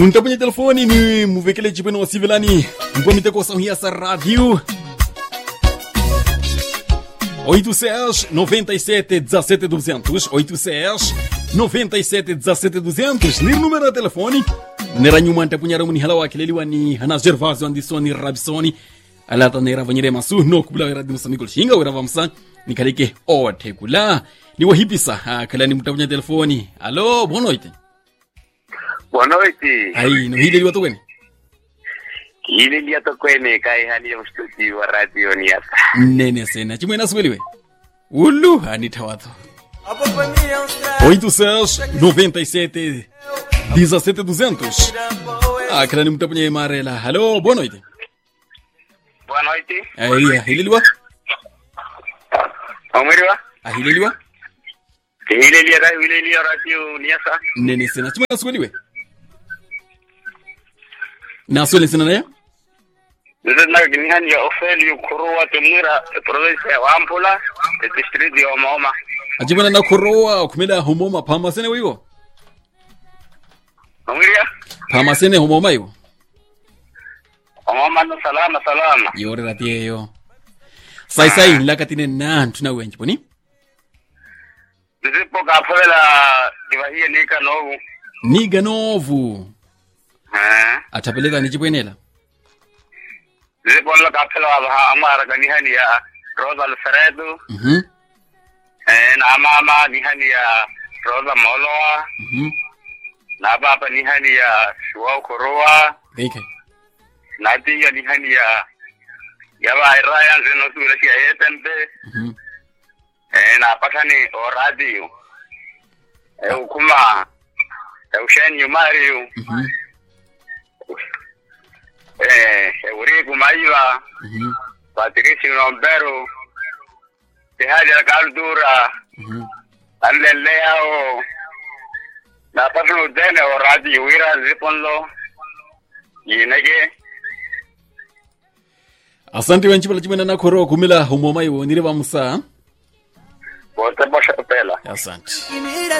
Untapunha telefone ni muvekele chipeno wa civilani mpomite kosa hiasa radio 800 97 17 200 800 97 17 200 ni número de telefone nera nyuma ntapunyara muni hala wakileliwa ni hana gervasio andisoni rabisoni alata nera vanyere masu no kubula wera dimusa mikol shinga wera vamsa nikalike ote kula ni wahipisa kala ni mtapunya telefoni alo bonoite Boa noite. ai no hileliwa to kwene Hili ndio tokwene kai hali ya mstudio wa radio ni hapa. nene sena chimwena siweliwe ulu anitawato 800 97 17 200 ah kala ni mtapunye marela halo boa noite Boa noite. ai hileliwa Omiriwa. ahileliwa Hili ndio radio hili ndio radio ni hapa. nene sena chimwena siweliwe naswele sena nayo Ndio na gini hani ya ofeli kuruwa tumira province ya Wampula district ya Omoma. achimwena nakhorowa khumela homoma phamasene wiwo Omiriwa. phamasene homoma iwo Omoma no salama salama. yorera tiyeyo saisai nlakatine nanthu na wenji poni Ndipo kapela divahie nika novu. niga novu Eh. athapeleka ni chipwenela Ndipo la kapela wa amara gani hani ya Rosa Alfredo. mhm Eh na mama ni hani ya Rosa Moloa. mhm na baba ni hani ya shuwa korowa Geike. na tiya ni hani ya ya ba ryan zeno sura shi ayetente Mhm. eh na patani o radio eh ukuma eh ushen yumario Mhm. eh eh uri kumaiwa Mhm. patrici nombero te haja kaldura Mhm. anleleo na patano dene o radio wira ziponlo yinege asante wenchipala chimwena nakhorowa khumela homoma iwo nire vamusa bote bosha pela asante Mira